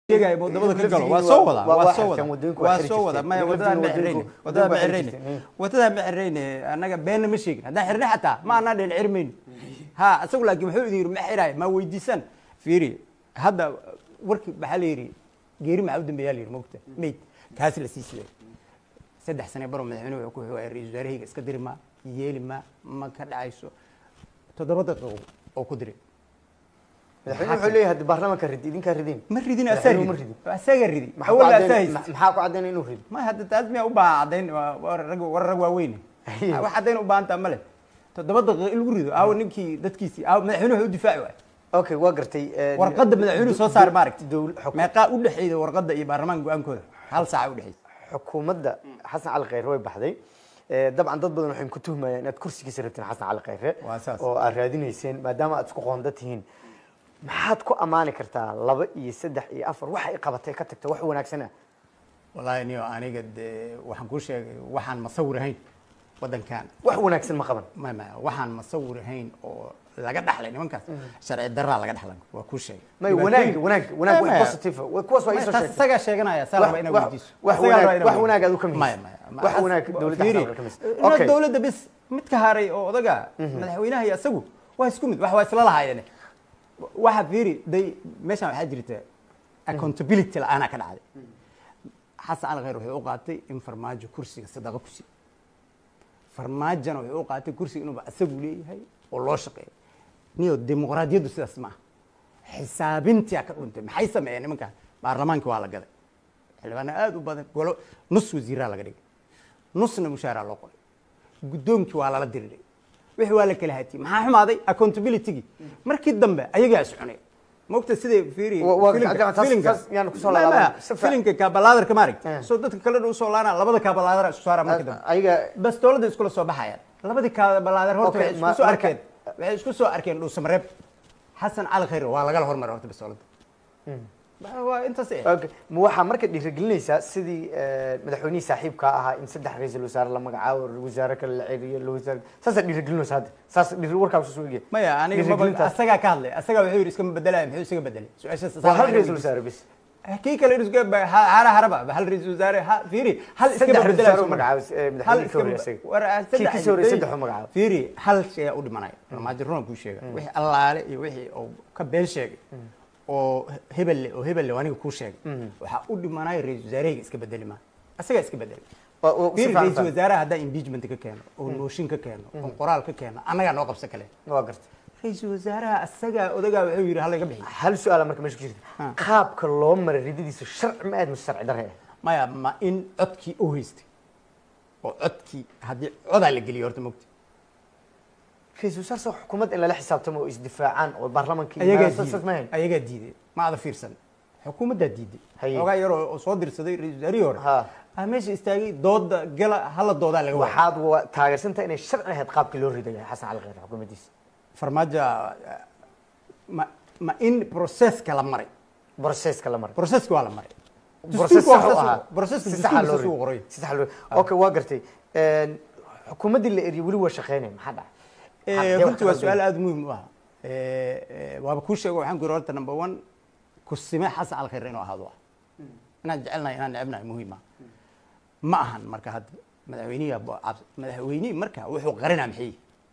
sheegaya wadamada ka galo waa soo wada waa- waa waa soo xirteen, wada wadooyinku waa waa xiri soo wada jirteen. maya Wadooyinku- wadadaan ma xirayne wadooyinku wadadaan ma waa xiri xirayne jirteen. wadadaan ma xirayne annaga beenna ma sheegin haddaan xirnay xataa ma anaa dhen xirmayno ha isagu laakiin wuxuu idin yidhi ma xiraay ma weydiisan fiiri hadda warki maxaa la yidhi geeri maxaa u dambeeyaa la yidhi mogta meyd kaas la sii siday saddex sane baro madaxweynuhu wuxuu ku xugaaya ra-iisul wasaarahayga iska diri ma yeeli ma ma ka dhacayso toddoba daqiiqo oo ku diray madaxweyne wuxuu leeyahay haddi baarlamaanka ridi idinkaa ridin ma ridin asaa Madaxweynuhu ma ridi ridin. asaga ridi maxaa ku awal asaa caddayn- haysta ma- maxaa ku caddaynaya inuu rido ma hadda taas miyaa u baahan caddayn waa- waa rag war rag waaweyne Ayo. wax caddayn u baahantaa male toddoba daqiiqo in lagu rido aawo ninkii dadkiisii aawo madaxweynuhu wuxuu u difaaci waay okay waa gartay eh, warqadda madaxweynuhu soo saaray maaragta dowl- xuk- meeqaa u dhexeeyda warqadda iyo baarlamaanka go-aankooda hal saaca u dhexeysa xukuumadda xasan cali khayre way baxday Eh, dabcan dad badan waxay ku tuhmayaan inaad kursigiisa rabteen xasan cali khayre Waa saas. oo aad raadinayseen maadaama aad isku qoonda tihiin maxaad ku ammaani kartaa laba iyo saddex iyo afar waxa ay qabatay ka tagta wax wanaagsana wallaahi niyo aniga dee waxaan kuu sheegay waxaan masawir ahayn waddankan wax wanaagsan ma qaban ma ma waxaan masawir ahayn oo laga dhaxlay nimankaas sharci daraa laga dhaxlan waa kuu sheegay may wanaag wanaag wanaag wax positive ah. kuwaas waa Maya, isoo taas sheegtay isagaa sheeganaya saa Wax- raba inaad wax- weydiiso wax Isagaa wanaag- raba inaad wax weydiiso. wanaag aad u ka Maya, mihisan. maya, ma- Wax as- wanaag dowladda fiiri, xasan ka mihisan. inaad Okay. dowladda bis mid ka haray oo odaga madaxweynaha iyo isagu waa isku mid wax waa isla lahaayeen waxa fiiri day meeshaan waxaa jirta accountability la-aanaa ka dhacday xasan cali khayr wuxuu u qaatay in farmaajo kursiga sadaqa ku siiyo farmaajona wuxuu u qaatay kursiga inuuba isagu leeyahay oo loo shaqeeyo niyo dimuqraadiyaddu sidaas ma aha xisaabintia ka dhuntay maxay sameeyeen nimankaan baarlamaankii waa la gaday xildhibaano aada u badan golo nus wasiiraa laga dhigay nusna mushaaraa loo qoray guddoonkii waa lala diriray wixii waa la kala hatiyey maxaa xumaaday accountabilitygii markii dambe ayagaa is cunay mogta siday fiiri Wa- waa- filinka- taas- taas- filinka- taas yaan kusoo Ma- laaban. ma- Si fiican. filinka kabalaadarka maaragta Eh. soo dadka kale usoo laana labada kabalaader isku saara markii dambe ayaga bas dowladda iskula soo baxayaan labadii kabalaader horta Okay, waxay ma- isku soo marka- arkeen waxay isku soo arkeen dhuusamareeb xasan cali khayr waa lagala hormaray horta bas dowladda Ba- waa intaas eh Okay. ma waxaa marka dhiirigelinaysaa sidii eh, madaxweynihii saaxiibka ahaa in saddex ra-iisul wasaare la magacaabo wasaare kale la celiyo la wasaare saasaa dhiirigelinaysa hadda saas dhiiri warkaa soo egya maya aniga maba Dhiirigelintaas. asagaa ka hadlay asagaa wuxuu yidhi iskama bedelaya muxuu isaga bedelay su-aashaas waa hal ra-iisul wasaare bis kii kale iska hara haraba hal ra-iisul wasaare ha fiiri hal iska Saddex bedelaya ra-isul soo ma- magacaabay, eh, hal madaxweynihii ka horreeyay iska- isaga. war, ah, Kii saddex- kasii horreeyay saddex u magacaabay. fiiri hal shay u dhimanaya farmaajo runa kuu sheega wixii allaale iyo wixii uu ka been sheegay oo hebelle oo hebelle oo aniga kuu sheegay waxaa u dhimanaya ra-iisul wasaarahayga iska bedeli maa asagaa iska bedeli Waa- waa- si fiiri fiican ra-iisul fahmay. wasaaraha haddaa impeachment ka keeno oo mooshin ka keeno oo qoraal ka keeno annagaa noo qabsa kale waa gartay ra-iisul wasaaraha asagaa odagaa wuxuu yidhi halaga bixiyo hal su-aala marka meesha ku jirta Ah. qaabka loo maray ridadiisa sharci ma aad mise sharci darre ah maya ma in codkii u haystay oo codkii haddii codaa la geliyo horta mogta ra-iisul wasaare soo xukuumad in lala xisaabtamo oo isdifaacaan oo baarlamaanka ayagaa saas- saas ma diiday ahayn? ayagaa diiday ma ada fiirsan xukuumaddaa diiday Haye. xoogaa yaroo oo soo dirsaday ra-isul wasaarihii hore Ha. ah meesha istaagay dooda gala hala doodaa laga waaya waxaad wa- taageersantahay inay sharci ahayd qaabkii loo ridaya xasan cali khayre xukuumaddiisa farmaajo ah, ma ma in processka la maray broseska la maray processka waa la maray Process Dastuurka waa sax u saas u- ahaa. processka Si sax ah dastuurka loo saas u riday. qoray Si sax loo riday. okay waa gartay Een, xukuumaddii la eriyey weli waa shaqeynaya maxaa dhacay Eh, Xagee wax runtii waa ka su-aal qaldan? aada muhiim u ah Eh, eh, waaba kuu sheego waxaan ku yidhi horta number one kusime xasan cali khayre inuu ahaado ah inaan jecelnahay inaan necebnahay muhiim ah ma ahan marka hadda madaxweynihi madaxweynihii marka wuxuu qarinaa maxay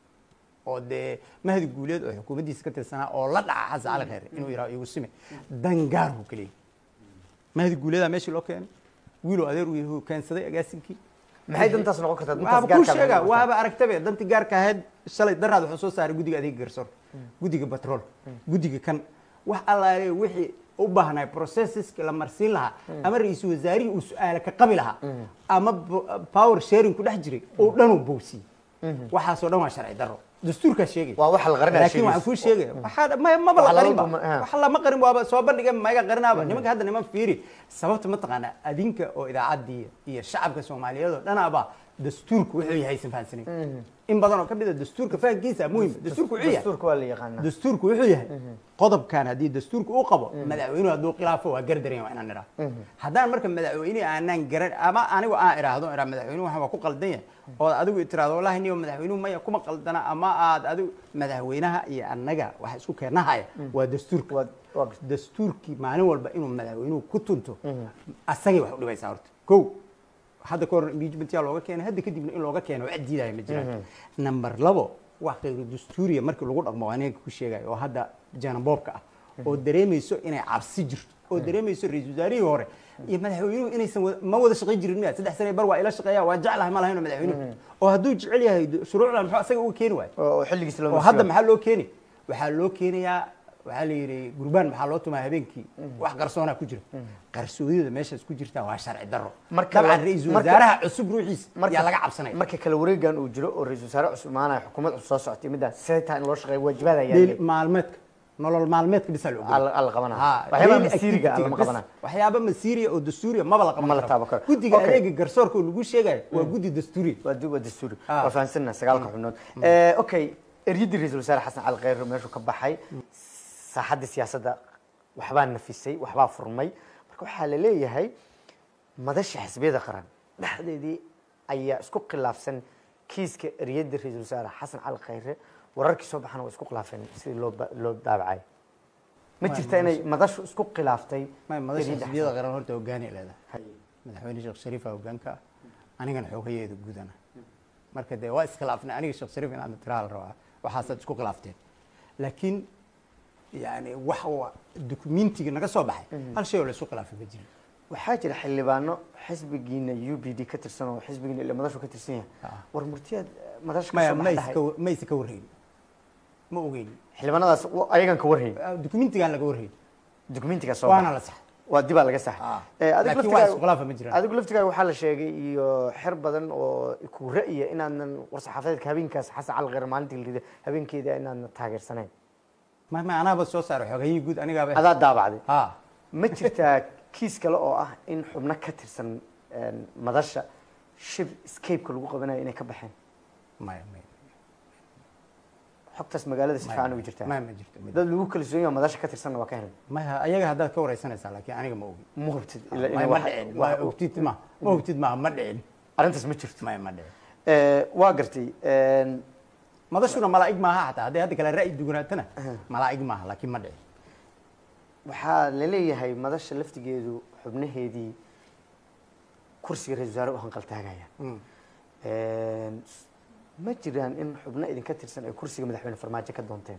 oo dee mahdi guuleed oo xukuumaddiisa ka tirsanaa oo la dhaca xasan cali khayre inuu yidhaho igu sime dangaarhu keliya mahdi guuleedaa meeshii loo keenay wiiloo adeer uu yahu keensaday agaasinkii maxay dantaas noqon kartaa dantaas waaba kuu gaarka ah sheega maxay noqon waaba aragtabe dantii gaarka ahayd shalay daraad wuxuu soo saaray guddiga adeega garsoor guddiga batrool guddiga kan wax allaale wixii u baahnay processeska la marsiin lahaa ama ra-iisul wasaarihii uu su-aale ka qabi lahaa ama bo- power sharing ku dhex jiray oo dhan uu bowsiyey waxaasoo dhan waa sharci daro dastuurkaa sheegay Waa waxa la qarinaya laakiin waxaan sheegaysa. kuu sheegaya waxaa ma- maba la Waxa qarin laba ba ma- ah. wax lama qarin waaba soo bandhiga maga qarinaaba nimanka hadda niman fiiri sababta mataqaanaa adinka oo idaacaddii iyo shacabka soomaaliyeed oo dhanaaba dastuurku wuxuu yahay aysan fahansanayn in badan oo ka mid a dastuurka fahankiisa muhim dastuurku wuxuu yahay dastuurka waa la yaqaanaa dastuurku wuxuu yahay qodobkan haddii dastuurka uu qabo madaxweynuhu hadduu khilaafo waa gardaran waa inaan idhaah haddaan marka madaxweynihi aanaan garan ama anigu aan idhaahdo idhaa madaxweynuhu waxaan waa ku qaldan yahay oo adigu itiraahdo wallahi niyo madaxweynuhu maya kuma qaldana ama aad adigu madaxweynaha iyo annaga waxa isku keenahaya waa dastuurka Waa- Waa gartay. dastuurkii maalin walba inuu madaxweynuhu ku tunto asagay wax u dhibaysaa horta kow hadda ka hor impeachmentyaa looga keenay hadda kadibna in looga keeno wax diidaya ma jiraan number labo wax khayru dastuuriya markii lagu dhaqmo waa ninka ku sheegayo oo hadda janaboobka ah oo dareemayso inay cabsi jirto oo dareemayso ra-iisul wasaarihii hore iyo madaxweynuhu inaysan wada- ma wada shaqayn jirin miya saddex sane bar waa ila shaqeeya waa jeclahay ma lahayn madaxweynuhu oo hadduu jecel yahay shuruucdan muxuu asaga uga keeni waayo oo xilligiisa loo oo hadda maxaa loo keeni waxaa loo keenayaa waxaa la yidhi gurbaan maxaa loo tumaa habeenkii wax qarsoonaa ku jira qarsoodida meeshaas ku jirtaa waa sharci darro Marka dabcan la- ra-iisul marka- wasaaraha cusub ruuxiisa marka- yaa laga cabsanaya marka kala wareegan uu jiro oo ra-iisul wasaare cusub imaanaya xukuumad cusub soo socotay middaas see taa in loo shaqeeyo waajibaad ayaa Daily leeyahay. maalmeedka nolol maalmeedka bisa la ogol Alla- alla qabanaa. Ha, Waxyaabaha daily masiiriga ah activity-ga lama bis. qabanaa. waxyaaba masiiriya oo dastuuriya maba la qaban Ma la karo. taaban karo. guddiga Okay. adeega garsoorka oo lagu sheegayo waa guddi dastuuriya waa dib waa dastuuri Ah. waa fahansanna sagaalka xubnood Eh, okay eryadii ra-iisul wasaare xasan cali khayre meeshuu ka baxay saaxaddii siyaasadda waxbaa nafisay waxbaa furmay marka waxaa la leeyahay madasha xisbiyada qaran dhexdeedii ayaa isku khilaafsan kiiska eryadii ra-iisul wasaare xasan cali khayre wararkii soo baxana waa isku khilaafeen sidii loo ba- loo daabacay ma jirta inay madashu isku khilaaftay Ma- madasha eryada xisbiyada qaran horta hogaanay leedahay Haye. madaxweyne sheekh shariifa hogaanka ah anigana xoogayeeda gudana marka dee waa iskhilaafnay aniga sheekh shariif inaan tiraa la rabaa waxaasaad isku khilaafteen laakiin yani wax wa dukumentiga naga soo baxay hal shay oo la isku khilaafay ma jirin waxaa jira xildhibaano xisbigiina u b d ka tirsan oo xisbigiina ila madashu ka tirsan yahay Ah. war murtiyaad madasha ka maya soo ma baxdahay iska wa- ma isa ka warhayn ma ogeyn xildhibaanadaas wa- ayagan ka warhayn Ah, dukumentigaan laga warhayn dukumentiga soo waana baxa. la sax waa dibaa laga saxay Ah. Eh, adiga Laakiin laftigaaga- wax isku khilaafa ma jiraan. adigu laftigaaga waxaa la sheegay iyo xer badan oo ku ra'ya inaadan war-saxaafadeedka habeenkaas xasan cali khayre maalintii la riday habeenkeeda inaadan taageersanayn ma ma anaaba soo saaray xoogayihii guud anigaaba adaa daabacday ha ma jirtaa kiis kale oo ah in xubno ka tirsan een, madasha shir escape-ka lagu qabanayo inay ka baxeen maya maya xogtaas magaalada si fiican ugu jirtaa maya ma jirto ma jirto. dad lagu kalsoon yahay madasha ka tirsanna waa ka helay maya ayaga haddaad ka wareysanaysaa laakiin aniga ma ogin ma hubtid ila- Maya, ina ma wax- dhicin wax- ma ogtid ma ma ogtid ma ma dhicin arrintaas ma jirto maya ma dhicin Eh, waa gartay een, madashuna malaa'ig maaha xataa hadday hadda kale ra'yi duganaatana malaa'ig maaha laakiin ma dhicin waxaa la leeyahay madasha laftigeedu xubnaheedii kursiga ra-isul wasaare u hanqaltaagayaan Mm. Een, ma jiraan in xubno idinka tirsan ay kursiga madaxweyne farmaajo ka doonteen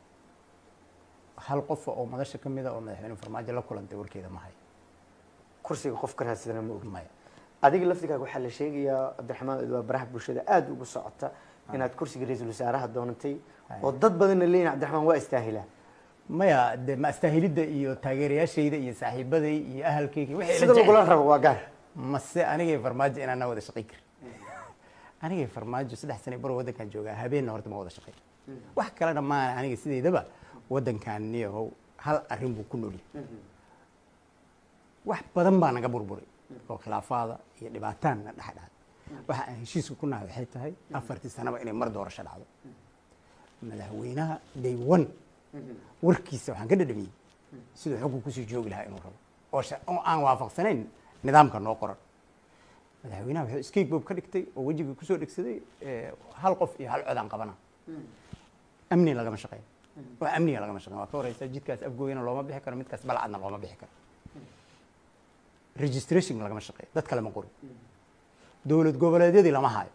hal qof oo madasha ka mida oo madaxweyne farmaajo la kulantay warkeeda ma hayo kursiga qof ka raadsadana ma ogi maya adiga laftigaaga waxaa la sheegayaa cabdiraxmaan waa baraha bulshada aada ugu socota inaad kursiga ra-iisul wasaaraha doonatay oo dad badanna leeyihin cabdiraxmaan waa istaahilaa maya de ma astaahilidda iyo taageerayaashayda iyo saaxiibaday iyo ahalkayga wixii la sida jecel. lagula rabo waa gaar mase anigay farmaajo inaana wada shaqayn karin anigay farmaajo saddex sane bar waddankan joogaa habeenna horta ma wada shaqayn wax kalena maana aniga sideedaba waddankan niyahow hal arrin buu ku noolyahay wax badan baa naga burburay oo khilaafaada iyo dhibaataanna dhex dhacday waxa aan heshiiska ku nahay waxay tahay afartii sanaba inay mar doorasho dhacdo madaxweynaha day one warkiisa waxaan ka dhadhamiyey siduu xogku kusii joogi lahaa inuu rabo oo sha- oo aan waafaqsanayn nidaamka noo qoran madaxweynaha wuxuu escape bob ka dhigtay oo wejiga kusoo dhegsaday eh, hal qof iyo hal codaan qabana amni lagama shaqeyn oo amniga lagama shaqeyn waa ka horeysa jidkaas afgooyana looma bixi karo midkaas balcadna looma bixi karo registration lagama shaqeeyo dad kale ma qorin dowlad goboleedyadii lama hayo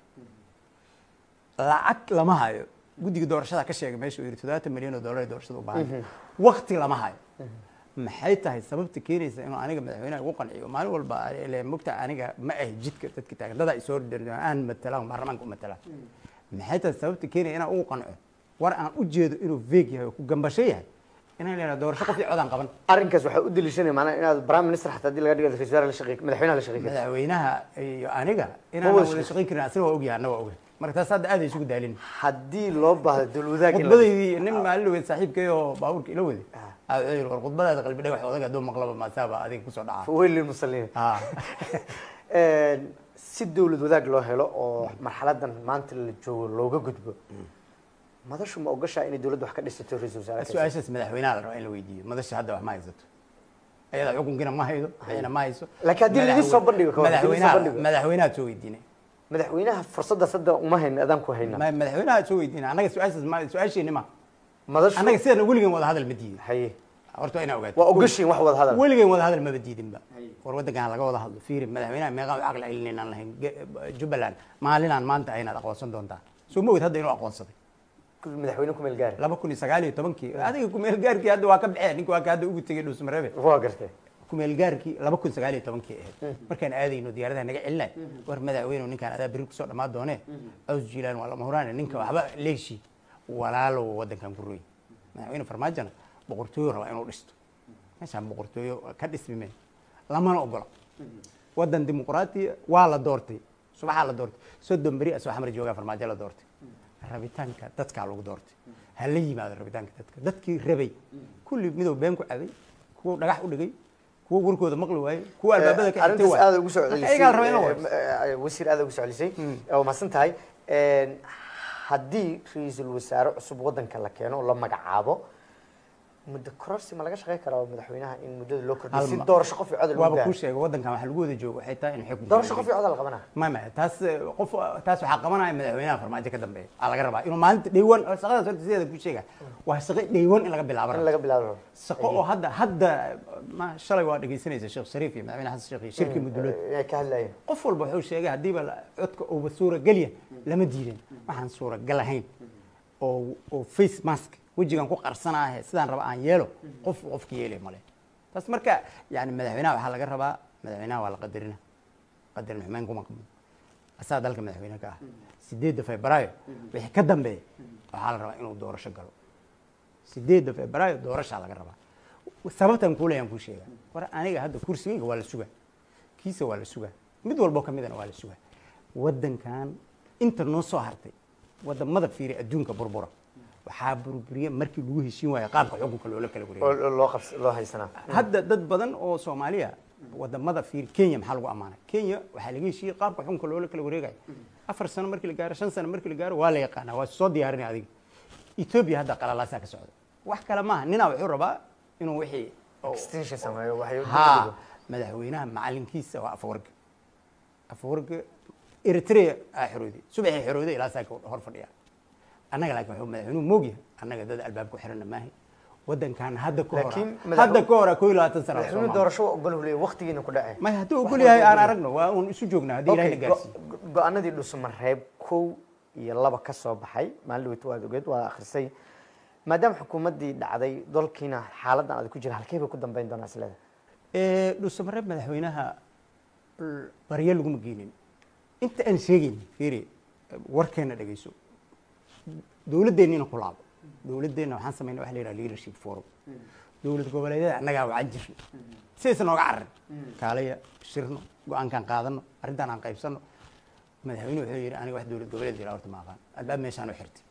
lacag lama hayo guddiga doorashada ka sheegay meesha uu yidhi toddobaatan milyan oo dollar ee doorashada u baahan wakti lama hayo maxay tahay sababta keenaysa inuu aniga madaxweynaha ugu qanciyo maalin walba ile mogta aniga ma ahi jidka dadka taagan dadaa isoo dhirna aan matalaan baarlamaanka u matalaan maxay tahay sababta keenaya inaan ugu qanco war aan u jeedo inuu veeg yahay oo ku gambasho yahay inaan leeyahay doorasho qof iyo codaan qaban arrinkaas waxaa u daliishanaya maanaa inaad prime minister xataa haddii laga dhigo ra-isul wasaare la shaqeey madaxweynaha la shaqeey madaxweynaha iyo aniga inaan wada wada shaqayn karin asna waa ogyahay anna waa ogyahay marka taas hadda aad ay isugu daalin haddii loo baahdo dowladaha in la- khudbadaydii nin maalin dhaweed saaxiibkay oo baabuurka ila waday aa wuxuu yidhi war khudbadaada qalbi dhagax odaga hadduu maqlaba maasaaba adiga kusoo dhaca faweyl lilmusaliin Ah. Een, si dowlad wadaag loo helo oo marxaladan maanta la joogo looga gudbo madashu ma ogashaa inay dowladda wax ka dhisato ra-isul wasaare kasta? su-aashaas madaxweynaha la rabaa in la weydiiyo madasha hadda wax ma haysato ayada xukunkiina ma haydo ayna ma hayso Laakiin haddii laidin soo bandhigo ka hor, haddii laidin soo madaxweynaha bandhigo. madaxweynaha soo weydiinay madaxweynaha fursaddaas hadda uma hayna adaan ku hayna Ma- madaxweynaha soo weydiinay annaga su-aashaas ma su-aasheeni ma madashu annaga sidana weligan wada hadal ma diiday haye horta waa inaa ogaato waa ogashiin wax wada hadal weligeen wada hadal maba diidinba war waddankan laga wada hadlo fiiri madaxweynaha meeqaan u caqli celinaynaan lahayn Ge- jubbaland maalinaan maanta aynaad aqoonsan doontaa soo ma ogid hadda inuu aqoonsaday madaxweyne ku meel gaari laba kun iyo sagaal iyo tobankii adiga kumeel gaarkii hadda waa ka baxeen ninka waa ka hadda ugu tegay dhuusmareebe waa gartay kumeel gaarkii laba kun sagaal iyo tobankii ahayd markaan aadayno diyaaradaha naga celinay war madaxweyne ninkaan adaa beri kusoo dhammaan doonee caws jiilaan waa lama huraane ninka waxba leeshi walaalow waddankan ku roy madaxweyne farmaajona boqortooyo rabaa inuu dhisto meeshaan boqortooyo ka dhismime lamana ogola waddan dimuqraatiya waa la doortay subaxaa la doortay soddon beri asoo xamar joogaa farmaajo la doortay rabitaanka dadkaa lagu doortay ha la yimaado rabitaanka dadka dadkii rabay kulli midow been ku cabay kuwa dhagax u dhigay kuwa warkooda maqli waayey kuwa albaabada ka xigtay arrintaas waay aada ugu soo celisay ayagaa la rabaa in la eh, warso eh, wasiir aada ugu soo celisay waa mahadsan tahay haddii ra-iisul wasaare cusub waddanka la keeno oo la magacaabo muddo kororsi ma laga shaqey karaa madaxweynaha in muddada loo kordhiyo si Hal ma- doorasho qof iyo codol lagu waaba kuu gaaro sheegay waddankan waxa lagu wada joogo waxay tahay in xukun doorasho qof iyo codol la qabanaa ma ma taas eh, qof taas waxaa qabanaya madaxweynaha farmaajo ka dambeeya aa laga rabaa inuu maalinta dhaywan shaqadaas horta sideeda ku sheega waa shaqo dhaywan in laga bilaabo in rabo laga bilaabo shaqo oo hadda hadda ma shalay waa dhegaysanaysa sheekh shariif iyo madaxweyne xasan sheekh iyo shirkii mudulood inay ka hadlayeen qof walba wuxuu sheegay haddiiba la- codka uuba suuragelya lama diidin waxaan suuragal ahayn oo oo face mask wejigan ku qarsanaahe sidaan raba aan yeelo qof qofka yeelay male taas marka yani madaxweynaha waxaa laga rabaa madaxweynaha waa la qadarina qadarin xumeyn kuma qabno asaa dalka madaxweyne ka ah sideedda febraayo wixii ka dambeeya waxaa la rabaa inuu doorasho galo sideedda febraayo doorashaa laga rabaa sababtan kuulayaan kuu sheega war aniga hadda kursigayga waa la sugaa kiisa waa la sugaa mid walboo ka midana waa la sugaa waddankan inta noo soo hartay wadamada fiiri adduunka burbura waxaa burburiya markii lagu heshiin waayo qaabka xukunka loola kala wareegay oo loo qabs loo haysanaa hadda dad badan oo soomaaliya wadamada fiir kenya maxaa lagu amaanay kenya waxaa laga heshiiyey qaabka xukunka loola kala wareegayo afar sano markii la gaaro shan sano markii la gaaro waa la yaqaanaa waa soo diyaarinay adiga ethiopia hadda qalalaasaa ka socda wax kale maaha ninaa wuxuu rabaa inuu wixii oo- extension sameeyo waxay ha madaxweynaha macalinkiisa waa afawarga afawarga eritrea aa xorooday subaxii xorooday ilaa saa hor fadhiya annaga laakiin wuxuu madaxweynuhu moogyahay annaga dad albaab ku xiranna maahay waddankan hadda ka hora Laakiin madax- hadda ka hora koo iyo labaatan sana madaxweyne doorasho ogol uu leeyahay waqtigiina ku dhacay may hadduu ogol yahay aan aragno waa uun isu joognaa haddii ilahina Okay, gaarsiiyo go- go- go-aanadii dhusumareeb kow iyo laba ka soo baxay maalin dhaweyta waad ogeed waa akhrisay maadaama xukuumaddii dhacday dalkiina xaaladan adag ku jira halkee bay ku dambeyn doonaa isleeda Ee, dhuusamareeb madaxweynaha l- baryo laguma geenin inta aan sheegayn fiiri warkeena dhegeyso dowladdeennina ku laabo dowladdeenna waxaan samaynay waxa la yidhaha leadership forum dowlad goboleedyada annagaa wacan jirna sidaysa nooga cararin kaalaya shirno go-aankaan qaadano arrintaan aan qaybsano madaxweynuhu wuxuu yidhi aniga wax dowlad goboleed jira horta ma aqaan albaab meeshaan u xirtay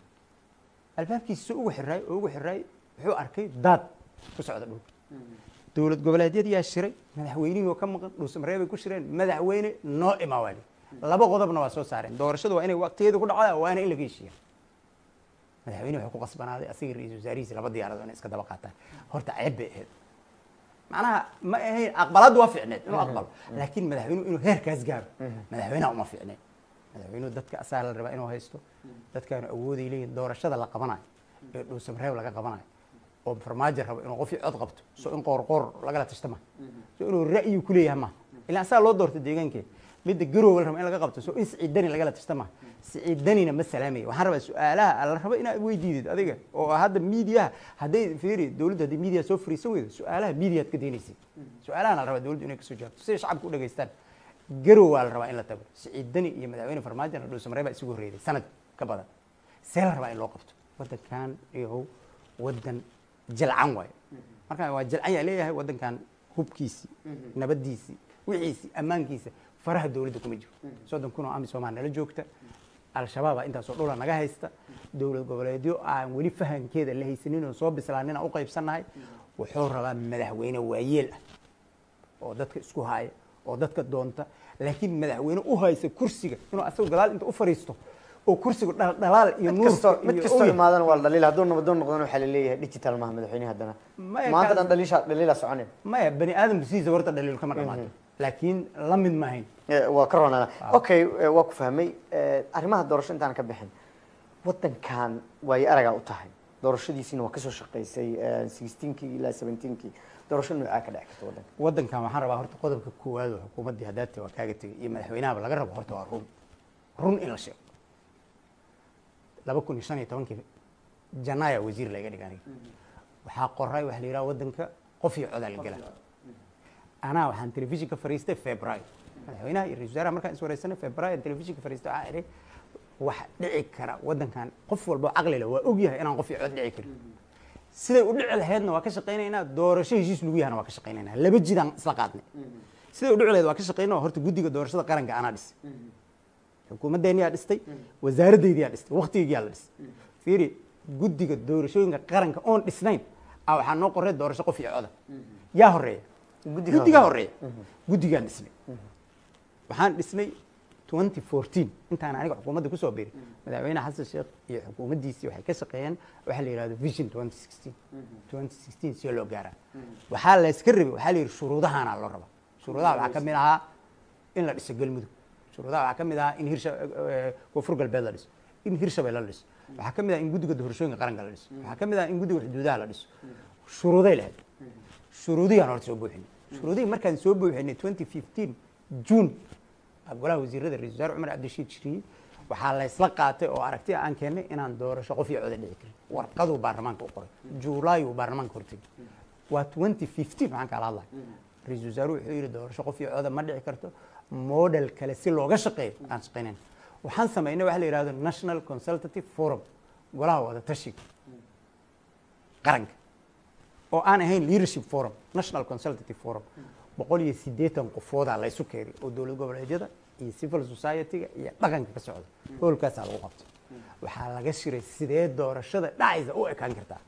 albaabkiisa ugu xiraay oo ugu xiraay wuxuu arkay daad ku socda dhulka dowlad goboleedyadiyaa shiray madaxweynihii oo ka maqan dhuusamareeb bay ku shireen madaxweyne noo imaa waali laba qodobna waa soo saareen doorashadu waa inay waqtigeeda ku dhacdaa waana in laga heshiiya madaxweyne wuxuu ku qasbanaaday asiga ra-iisul wasaarihiisa laba diyaarado inay iska daba qaataan horta ceeb bay ahayd macnaha ma ahayn aqbalaaddu waa fiicneed inuu aqbalo laakiin madaxweynuhu inuu heerkaas gaaro madaxweynaha uma fiicneed madaxweynuhu dadka asaa la rabaa inuu haysto dadkaanu awooday leeyihin doorashada la qabanayo ee dhuusamareeb laga qabanayo oo farmaajo rabo inuu qofii cod qabto so in qoor qoor lagala tashta ma so inuu ra'yi ku leeyahay ma ilaa asaa loo doorto deegaankee midda garoowa la rabo in laga qabto so in siciidani lagala tashta ma siciidanina ma salaamaya waxaan rabaa su-aalaha la rabo inaad weydiidid adiga oo hadda miidiyaha hadday fiiri dowladda hadday miidiya soo fariisan weydo su-aalaha miidiyaad ka daynaysid su-aalahan la rabaa dowladdu inay kasoo jawaabto siday shacabka u dhageystaan garow waa la rabaa in la tago siciidani iyo madaxweyne farmaajona dhuusamareeb baa isugu horreeyay sanad ka badan see la rabaa in loo qabto waddankan iyahow waddan jalcan waayo marka waa jalcan yaa leeyahay waddankan hubkiisii nabadiisii wixiisii ammaankiisa faraha dowladda kuma jiro soddon kun oo amisomaa nala joogta al-shabaabaa intaasoo dhula naga haysta dowlad goboleedyo aan weli fahankeeda la haysanin oo soo bislaanina u qaybsannahay wuxuu rabaa madaxweyne waayeel ah oo dadka isku haya oo dadka doonta laakiin madaxweyne u haysa kursiga inuu asagu gadaal inta u fariisto oo kursiga dhal- dhalaal iyo mid kastoo nuurka mid iyo kastoo oya. imaadana waa la dhaliil hadduu nabadoon noqdana waxaa la leeyahay digital maaha madaxweyne haddana Maya maanta kaas- dhan dhaliisha dhaliila soconin maya bani aadamku sidiisa horta dhaliil kama dhamaato laakiin la mid maahayn Eh, waa ka roonana okay eh, waa ku fahmay Eh, arrimaha doorasho intaan ka bixin waddankan waayo aragaa u tahay doorashadiisina waa kasoo shaqaysay sixteenkii ilaa seventeenkii doorasho noocaa ka dheci karta waddanka waddankan waxaan rabaa horta qodobka koowaad oo xukuumaddii haddaate waa kaaga tegay iyo madaxweynahaba laga rabo horta waa run run in la sheego laba kun iyo shan iyo tobankii janaaya wasiir laga dhig aniga waxaa qoray waxa la yidhaha waddanka qof iyo codaa la gela anaa waxaan telefishinka fariistay february madaxweynaha iyo ra-isul wasaaraha markaan is wareysanay february telefishinka fariistay waxaa idhi wax dhici kara waddankan qof walbo caqli leh waa ogyahay inaan qof iyo cod dhici karin siday u dhici lahaydna waa ka shaqaynaynaa doorasho heshiis lagu yahana waa ka shaqaynaynaa laba jidaan isla qaadnay siday u dhici lahayd waa ka shaqaynaa horta guddiga doorashada qaranka anaa dhisay xukuumaddeeniyaa dhistay wasaaradeydiyaa dhistay waktigeygiyaa la dhisay fiiri guddiga doorashooyinka qaranka oon dhisnayn a waxaa noo qorey doorasho qof iyo coda yaa horeeya Guddiga guddigaa horeeya guddigaan dhisnay waxaan dhisnay 2014 intaan aniga xukuumadda kusoo biiray madaxweyne xasan sheekh iyo xukuumaddiisii waxay ka shaqeeyeen waxa la yidhahdo vision 2016 2016 si loo gaaraa waxaa la iska rabay waxaa la yidhi shuruudahaana loo rabaa shuruudaha waxaa ka mid ahaa in la dhiso galmudug shuruudaha waxaa ka mid ahaa in hirsha eh, koonfur galbeed la dhiso in hirshabelle la dhiso waxaa ka mid ah in guddiga doorashooyinka qaranka la dhiso waxaa ka mid ah in guddiga xuduudaha la dhiso shuruuday lahayd shuruudiyaan horta soo buuxinay shuruudihii markaan soo buuxinay 2015 june baa golaha wasiirada ra-isul wasaare cumar cabdirashiid shiriye waxaa la isla qaatay oo aragti aan keennay inaan doorasho qof iyo coda dhici karin warqaduu baarlamaanka u qoray juulaay uu baarlamaanka hortegay waa 2015 waxaan kala hadlay ra-isul wasaare wuxuu yidhi doorasho qof iyo coda ma dhici karto model kale si looga shaqeeyo aan shaqaynayn waxaan samaynay waxa la yidhahdo national consultative forum golaha wada tashiga qaranka oo aan ahayn leadership forum national consultative forum boqol iyo siddeetan qofoodaa la isu keenay oo dowlad goboleedyada iyo civil society-ga iyo dhaqanka ka socda hoolkaasaa lagu qabtay waxaa laga shiray sidee doorashada dhacaysa u ekaan kartaa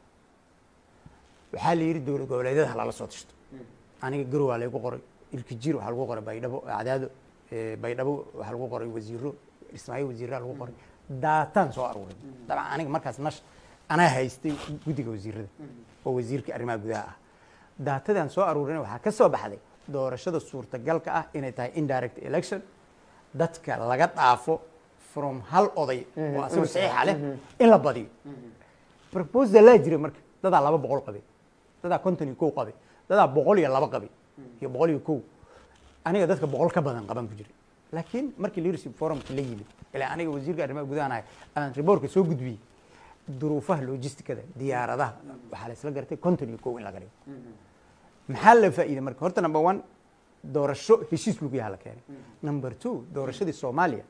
waxaa la yidhi dowlad goboleedyada halala soo tashto aniga garow waa laygu qoray ilkijir waxaa lagu qoray baydhabo cadaado eh, baydhabo waxaa lagu qoray wasiiro ismaaciil wasiiraa lagu qoray daataan soo aruuray dabcan aniga markaas nash anaa haystay guddiga wasiirada oo wasiirka arrimaha gudaha ah daatadaan soo aruurina waxaa ka soo baxday doorashada suurtagalka ah inay tahay indirect election dadka laga dhaafo from hal oday oo asagu saxiixa leh in la badiyo proposalaa jira marka dadaa laba boqol qabay dadaa konton iyo kow qabay dadaa boqol iyo laba qabay iyo boqol iyo kow aniga dadka boqol ka badan qaban ku jiray laakiin markii leadership forumka la yimid ilaa aniga wasiirka arrimaha gudahan ahay aan riboorka soo gudbiyey duruufaha logisticada diyaaradaha waxaa la isla gartay konton iyo kow in laga dhigo maxaa la faa'iiday marka horta number one doorasho heshiis lagu yaha la keenay number two doorashadii soomaaliya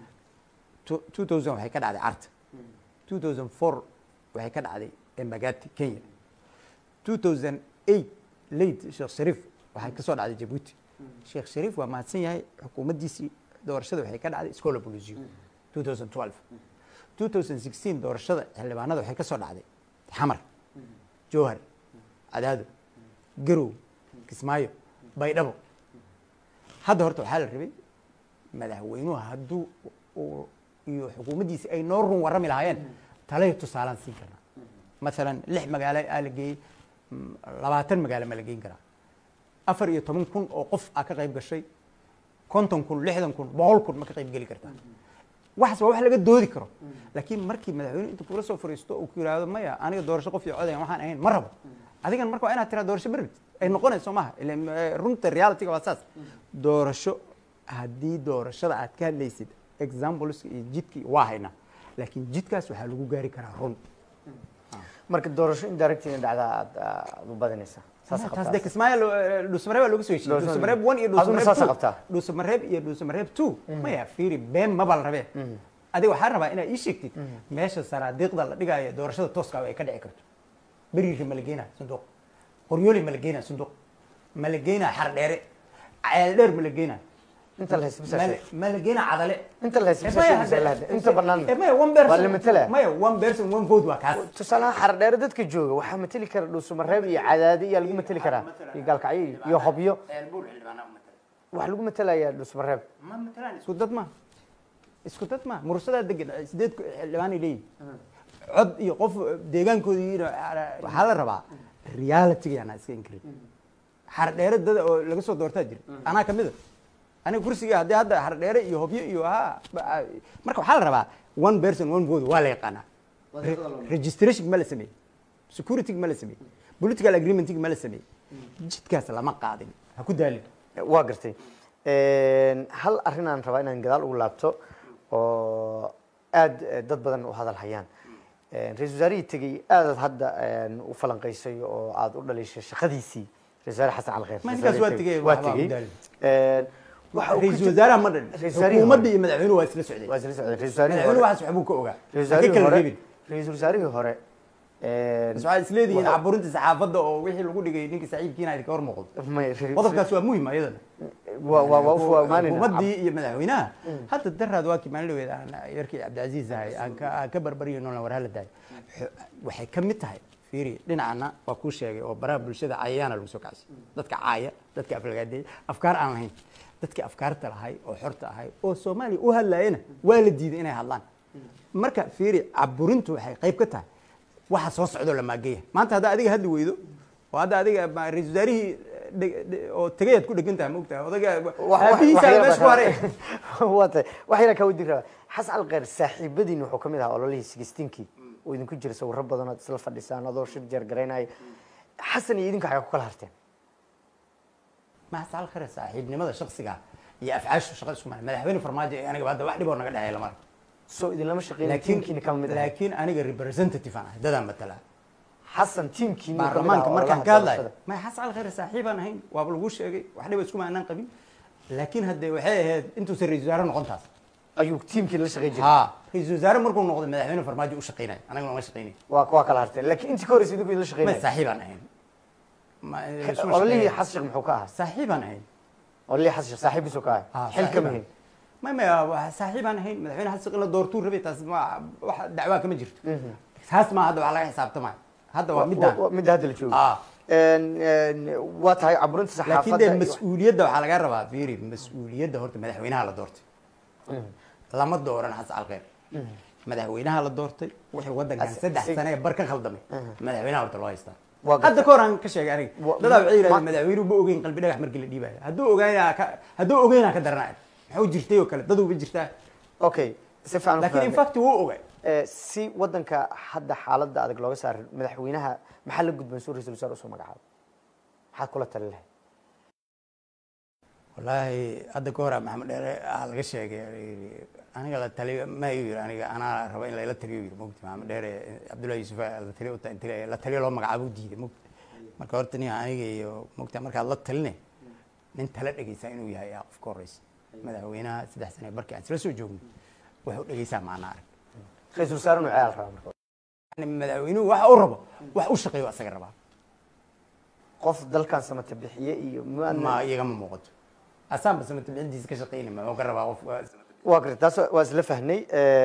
2000 waxay ka dhacday carta 2004 waxay ka dhacday embagati kenya 2008 late sheekh shariif waxay ka soo dhacday jabuuti sheekh shariif waa mahadsan yahay xukuumaddiisii doorashada waxay ka dhacday scola bolisio 2012 2016 doorashada xildhibaanada waxay ka soo dhacday xamar jowhar cadaado garow kismaayo baydhabo hadda horta waxaa la rabay madaxweynuhu hadduu uu iyo xukuumaddiisi ay noo run warrami lahaayeen talay tusaalaan siin karnaa maalan lix magaalo aa la geeyey mm, labaatan magaalo ma la geyn karaa afar iyo toban kun oo qof aa ka qayb gashay konton kun lixdan kun boqol kun ma ka qayb geli kartaa waxaas waa wax laga doodi karo laakiin markii madaxweyne inta kula soo fariisto uu ku yidhaahdo maya aniga doorasho qof iyo codayan waxaan ahayn ma rabo adigan marka waa inaad tiraa doorasho berrit ay noqonayso maaha ileen, eh, runta realityga waa saas doorasho haddii doorashada aad ka hadlaysid exampleska iyo jidkii waa haynaa laakiin jidkaas waxaa lagu gaari karaa run marka doorasho indirect inay dhacdaa aad aad u badanaysaa saas taas qabtaa de kismaayo dhuusamareeb baa looga soo heshiiyey Dhuusamareeb. dhuusamareeb one iyo Aduna saasa dhuusamareeb qabtaa? two dhuusamareeb iyo dhuusamareeb two maya fiiri been maba la rabee adiga waxaa rabaa inaad ii sheegtid meesha sanaadiiqda la dhigaayo doorashada tooska ay ka dhici karto beriiri ma la geenaa sanduuq qoryooli ma la geenaa sanduuq ma la geenaa xardheere ceeldheer ma la geenaa inta la haysto ma bisaa la- ma la geenaa cadale inta la haysto Eh, bisaa maya, sheegaysaa la hadda- hadda inta bannaan eh, maya one person waa la matala maya one person one vote waa kaas tusaalaha xardheere dadka jooga waxaa mateli kara dhuusamareeb iyo cadaadi iyaa lagu mateli karaa iyo gaalkacyo iyo- iyo hobyo waxaa lagu matelayaa dhuusamareeb ma matalaan isku dad ma isku dad ma mursadaa degan sideed ku- xildhibaanay leeyihin cod iyo qof deegaankooda yihiin waxaa la rabaa reality yaana iska inkirin xardheere dada oo laga soo doortaa jira anaa kamid a aniga kursiga haddii hadda xardheere iyo hobyo iyo ha ba- marka waxaa la rabaa one person one vote waa la yaqaanaa registration ma la sameeyey security ma la sameeyey political agreement ma la sameeyey jidkaas lama qaadin ha ku daalin waa gartay hal arrinaan rabaa inaan gadaal ugu laabto oo aad eh, dad badan u hadal hayaan ra-isul wasaarihii tegey aadaad hadda u falanqaysay oo aad u dhalishay shaqadiisii ra-isul wasaare xasan cali khayr Ma ninkaas waa tegey, waa waxba tegey u daalin. waxa uu ku ra-iisul jir- wasaaraha ma dhan Ra-isul wasaarihii xukuumadda hore. iyo madaxweynuhu waa isla socday waa isla socday ra-isul wasaarihii madaxweynuhu hore waxaas waxbuu ka ogaa ra-isul ha ka wasaarihii kala hore reebin ra-isul wasaarihii hore bas waxaad isleedihiin Waxa- caburinta saxaafadda oo wixii lagu dhigay ninkii saaxiibkiina idinka hor muuqdo may- ra- qodobkaas waa muhim ayadana waa waa waa u fuwaamaanayna xukuumaddii iyo madaxweynaha hadda daraad waa kii maalin dhaweed aan yarkii cabdicasiis ahay aan ka aan ka barbaryo noolan war hala daayo Xo- waxay ka mid tahay fiiri dhinacana waa kuu sheegay oo baraha bulshada cayayaana lagu soo kacsay dadka caaya dadka aflagaadeeya afkaar aan lahayn dadkii afkaarta lahay oo xorta ahay oo soomaaliya u hadlaayana waa la diiday inay hadlaan marka fiiri caburintu waxay qayb ka tahay waxa soo socdoo la maageeya maanta haddaa adiga hadli weydo oo hadda adiga ma- ra-iisul wasaarihii dheg- dhe- oo tegayaad ku dhegan tahay maogtahay odaga aabihiisa meesha ku haray waa tahay wax yara kaa wadi rabaa xasan alkhayr saaxiibadiin wuxuu ka mid ahaa ololihii sigistiinkii oo idinku jira sawirro badan ood isla fadhisaan adoo shir jeer garaynaya xasan iyo idinku xagaa ku kala harteen ma xasan alkhayr saaxiibnimada shaksiga iyo afcaashu shaqada isku maa madaxweyne farmaajo ee aniga hadda wax dhiboo naga dhexeeya lama arko soo idinlama shaqeyn laakiin tiimkiina kama mid ahay laakiin aniga representative aan ahay dadaan matalaa xasan tiimkiina baarlamaanka markaan ka hadlayo ma xasan alkhayr saaxiibaan ahayn waaba lagu sheegay wax dhiba isku maanaan qabin laakiin haddee waxay ahayd intuusan ra-isul wasaare noqon taas ayuu tiimkii la shaqeyn jiray ha ra-isul wasaare markuu noqday madaxweyne farmaajo u shaqeynaya anagana ma shaqeynay waa waa kala harteen laakiin intii ka horreysay idinku idinla ma shaqeynaya saaxiibaan ahayn Ma- isma ololihii shaqeynay. xasan sheekh muxuu ka ahaa saaxiibaan ahayn ololihii xasan sheekh saaxiibkiisuu ka Ah, ahaa xil kama hin ma ma waa saaxiibaan ahayn madaxweyne xasan in la doortuu rabay taas ma wax dacwaa kama jirto taas ma hadda wax laga xisaabtamaayo hadda waa midaan midda hadda la joogo ah waa tahay caburinta laakiin dee saxaafadda iyo- mas-uuliyadda waxaa laga rabaa fiiri mas-uuliyadda horta madaxweynaha la doortay lama dooran xasan alkhayr madaxweynaha la doortay wixii waddankan As- saddex si- sane ee bar ka khaldamay madaxweynaha horta loo haystaa Waa gartay. hadda ka hor aan ka sheegay aniga Wa- dadaa waxay yidhahdeen ma- madaxweynuhu ma ogeyn qalbi dhagax markii la dhiibayo hadduu ogaynaa ka hadduu ogeynaa ka daranaya maxuu jirtay oo kale daduuba jirtaa okay si fiican u laakiin in fahmay. fact wuu ogay Eh, si wadanka hadda xaaladda adag looga saaray madaxweynaha maxaa la gudban suu ra-isul wasaare usoo magacaabo maxaad kula tali lahayd wallaahi hadda ka hor maxamed dheere aa laga sheegay aniga la taliyo ma iyu yiri aniga anaa raba in layla taliyo yiri mogti maxamed dheere cabdullahi yuusuf la taliyo u ta- inti la taliyo loo magacaabo u diiday mogti marka horta nin aniga iyo mogta markaad la taline nin tala dhegeysaa inuu yahay aa qofka horeysa madaxweynaha saddex sane barkii aan isla soo joogno wuxuu dhegeysaa maana arag ra-isul wasaare inuu ciyaal rabaa marka yani madaxweynuhu waxa uu rabo wax u shaqeeyo asaga rabaa qof dalkan samata bixiye iyo ma ma iyagama muuqato asaanba samata bixintiisa ka shaqeynay ma ka rabaa qof waa garta taas waa isla fahnay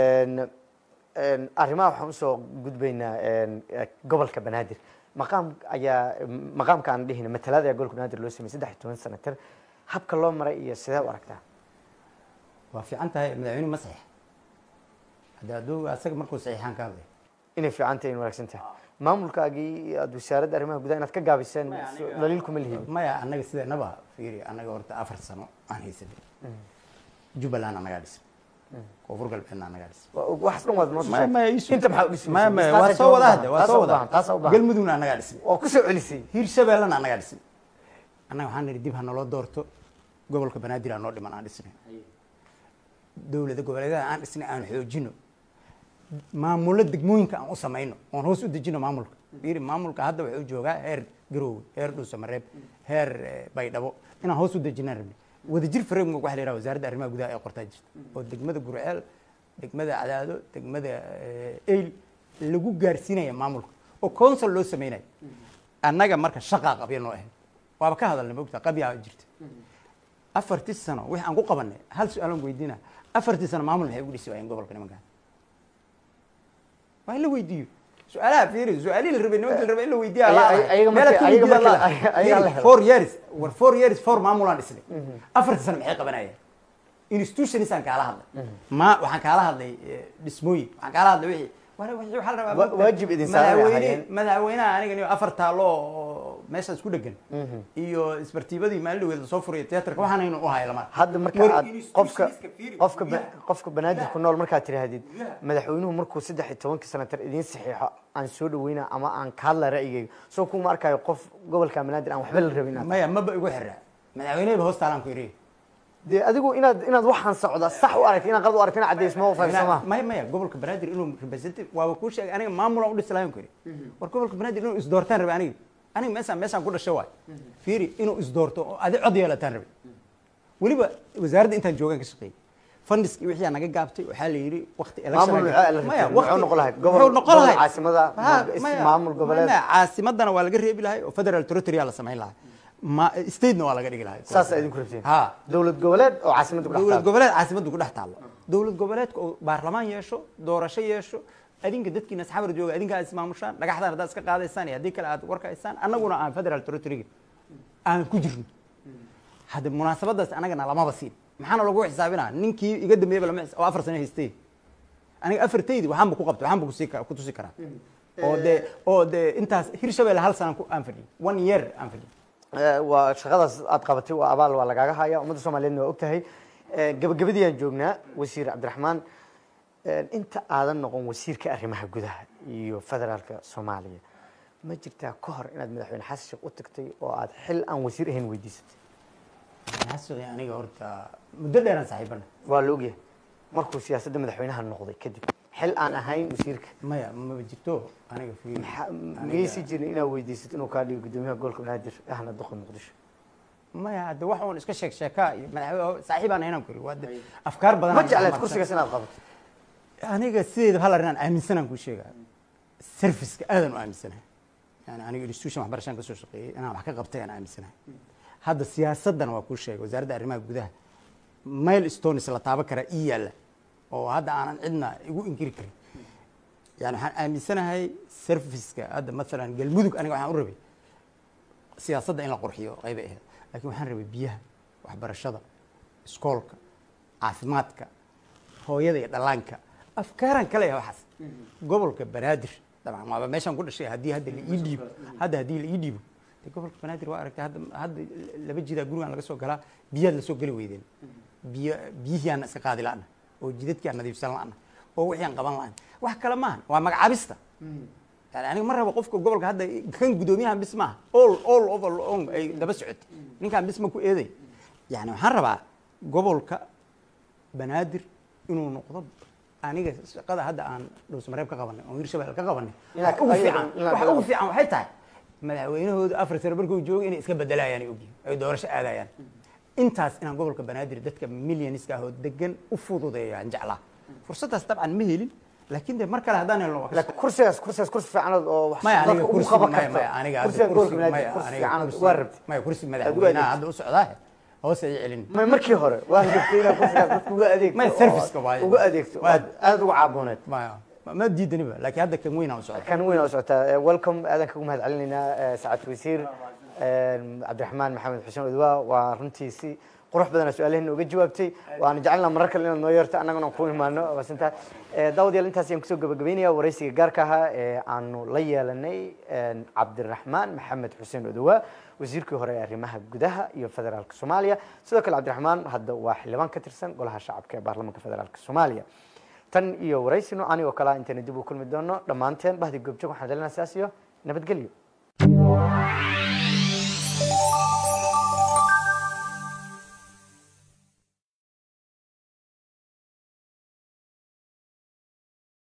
arrimaha waxaan usoo gudbaynaa eh, gobolka banaadir maqaam ayaa maqaamka aan dhihina matalada ayaa gobolka banaadir loo sameeyey saddex iyo toban sanatir habka loo maray iyo sidee u aragtaa waa fiican tahay madaxweynuhu ma saxiix hadda hadduu asaga markuu saxiixaan ka hadlay inay fiican tahay in wanaagsan tahay maamulkaagii aad wasaaradda arrimaha gudaha inaad ka gaabiseen daliil kuma lihin maya annaga sideenaba fiiri annaga horta afar sano aan haysanay jubbaland annagaa dhisan koonfur galbeedna annagaa dhisan waxaas dhan waad noo Maya, maya, isu- inta maxaa u dhisay maya maya waa soo wada hadda waa soo wada taasaa u baahan galmudugna annagaa dhisan waa ku soo celisay hiirshabeellena annagaa dhisan annaga waxaan nidhi dib ha naloo doorto gobolka banaadir aa noo dhiman aan dhisnay dowlada goboleedyada aan dhisnay aan xoojino maamulo degmooyinka aan u samayno oon hoos u dejino maamulka fiiri maamulka hadda wuxuu joogaa heer garoowe heer dhuusamareeb heer eh, baydhabo inaan hoos u dejinaan rabnay wadajir framework waxa la yidhaha wasaaradda arrimaha gudaha ee qortaa jirta oo degmada gurceel degmada cadaado degmada eh, eyl lagu gaarsiinaya maamulka oo council loo samaynayo annaga marka shaqaa qabya noo ahayd waaba ka hadalnay mogta qabyaa jirta afartii sano wixii aan ku qabanay hal su-aalan weydiina afartii sano maamul maxay ugu dhisi waayeen gobolka nimankan waa in la weydiiyo su-aalaha fiiri su-aalihii la rabay nimanka la rabay in la weydiiya Ay- la ay- ayaga markii- ayaga markii la- ay- ayaga la helo. four years war four years four maamulaan dhisnay afartii sano maxay qabanayeen institutionisaan kaala hadlay ma waxaan kaala hadlay eh, dhismooyin waxaan kaala hadlay wixii wala- wixii waxaa la rabaa Wa- waajib idin saaran ay madaxweyne ahaayeen. madaxweynaha aniga niyo afar taalo oo meeshaas ku dhegan iyo isbartiibadii maalin dhaweed lasoo furiyo teatarka waxaan aynu u hay lama hadda marka aad qofka qofka ba- qofka banaadir ku nool markaad tidhaahdid madaxweynuhu markuu saddex iyo tobankii sanatar idiin saxiixo aan soo dhaweyna ama aan ka hadla ra'yigayga soo kuma arkayo qof gobolka banaadir aan waxba la rabin inaad- maya maba igu xirra madaxweyneheba hoos taalaan ku iri dee adigu inaad inaad waxaan socda sax u aragti inaad qalad u aragti inaad caddaysmo u fahamsama maya maya gobolka banaadir inuu representative waaba kuu sheegay aniga maamulan u dhisi lahayn ku iri war gobolka banaadir inuu isdoortaan rabe aniga aniga meeshaan meeshaan ku dhashay waay fiiri inuu isdoorto oo adi cod yeelataan rabe weliba wasaaradda intaan joogaan ka shaqeeyey fandiskii wixii naga gaabtay waxaa la yidhi waqti election Maamul maxaa la Maya, rabtay? waqti- Muxuu noqon lahayd? Gobol- muxuu noqon gobol lahayd? caasimada, Ha, is- maya, maamul goboleed. maya, caasimadana waa laga reebi lahay oo federal territorial la samayn lahay ma statena waa laga dhigi lahay saasaa idinku rabteen ha dowlad goboleed oo caasimadda ku dhex dowlad taal goboleed caasimaddu ku dhex taallo dowlad goboleedka oo baarlamaan yeesho doorasho yeesho adinka dadkiina asxaabar jooga adinka aad ismaamushaan dhagaxdaan haddaad iska qaadaysaan iyo haddii kale aad warka haysaan annaguna aan federal territoryga aan ku jirno hadda munaasabadaas annagana lamaba siin maxaana lagu xisaabinaa ninkii iga dambeeyaba lama xis- oo afar sano haystay aniga afartaydi waxaanba ku qabtay waxaanba kusii ka- ku tusi karaa oo dee oo dee intaas hirshabelle hal sanaan ku aan fadhiyay one year aan fadhiyay Eh, waa shaqadaas aad qabatay waa abaal waa lagaaga haya ummadda soomaaliyeedna waa ogtahay Eh, gabagabadii aan joognaa wasiir cabdiraxmaan eh, inta aadan noqon wasiirka arrimaha gudaha iyo federaalka soomaaliya ma jirtaa ka hor inaad madaxweyne xasan sheekh u tagtay oo aad xil aan wasiir ahayn weydiisatay xasuuqi aniga horta muddo dheeraan saaxiibana waa la ogyahay markuu siyaasadda madaxweynaha noqday kadib xil aan ahayn wasiirka maya maba jirto aniga fiiri maxaa- miyaysi jirin inaad weydiisatid inuu kaa dhigo gudoomiyaha gobolka banaadir ahna duqa muqdisho maya hadde wax uun iska sheeg sheekaa iyo madaxweyne saaxiibaan ahaynaan kuri waa de afkaar badan ma jecleed kursigaas inaad qabato aniga sideeda hal arrin aan aaminsanaan kuu sheegaa serviceka aadan u aaminsanahay yani aniga institution waxbarashaan kasoo shaqeeyey inaan wax ka qabtay aan aaminsanahay hadda siyaasaddana waa kuu sheegay wasaaradda arrimaha gudaha mail stones la taaban karaa ii yaalla oo hadda aanan cidna igu inkiri karin yani waxaan aaminsanahay serviceka hadda masalan galmudug aniga waxaan u rabay siyaasadda in la qurxiyo qaybay ahayd laakiin waxaan rabay biyaha waxbarashada iskoolka caafimaadka hooyada iyo dhallaanka afkaaraan ka leeyahay waxaas gobolka banaadir dabcan waaba meeshaan ku dhashay haddii hadda la ii dhiibo hadda haddii la ii dhiibo de gobolka banaadir waa aragtay hadda hadda laba jidaa gurigaan laga soo galaa biyaad lasoo geli weydeen biyo biyihii aan iska qaadi la'na oo jidadkii aan nadiifsan la'na oo wixii aan qaban la'na wax kale maahan waa magacaabista yani aniga ma rabo qofka gobolka hadda kan gudoomiyahan bis maaha all all over long ay daba socotay ninkaan bis ma ku eeday yani waxaan rabaa gobolka banaadir inuu noqdo aniga shaqada hadda aan dhowsamareeb ka qabanay oo hirshabelle ka qabanay Inaad- wax ugu fiican inaad- wax ugu fiican waxay tahay madaxweynahooda afar sano markuu joogo inay iska bedelayaan ay ogyihin ay doorasho aadayaan intaas inaan gobolka banaadir dadka milyaniska ahoo degan u fududeeyaan jeclaa fursaddaas dabcan ma helin laakiin de mar kale haddaan helno waa ka laakiin kursigaas kursigaas kursi fiicanood oo wax maya dadka aniga ugu kursi qaban maya karto maya aniga hadda kursiga gobolka kursi banaadir maya kursi aniga fiicanood kursi waa rabtay maya kursi Aad u madaxweynaha adeegtay. hadda u socdaa hoos ay celin ma markii hore waa rabtay inaad kursigaas dadka uga adeegto Maya, oo service-ka waaye. uga adeegto oo Waa- aad aad uga caabuneed maya ma- ma diidaniba laakiin hadda kan weynaa u socda kan weyn oo socotaa Eh, welcome aadan kagu mahad celinaynaa eh, saacad wasiir eh, cabdiraxmaan maxamed xuseen odwaa waa runtii si qurux badana su-aalaheena uga jawaabtay waana jecelnaa marar kale inaad noo yeerto annaguna ku imaano waasantaa daawadayaal intaas ayaan kusoo gabagabeynaya waraysiga gaarka ahaa ee aanu la yeelanay eh, cabdiraxmaan maxamed xuseen odwaa wasiirkii hore ee arrimaha gudaha iyo federaalka soomaaliya sidoo kale cabdiraxmaan hadda waa xildhibaan ka tirsan golaha shacabka ee baarlamaanka federaalka soomaaliya tan iyo waraysi noocan oo kalea intaynu dib u kulmi doono dhammaanteen bahdi goobjoog waxaan dalinayaa sidaas iyo nabadgelyo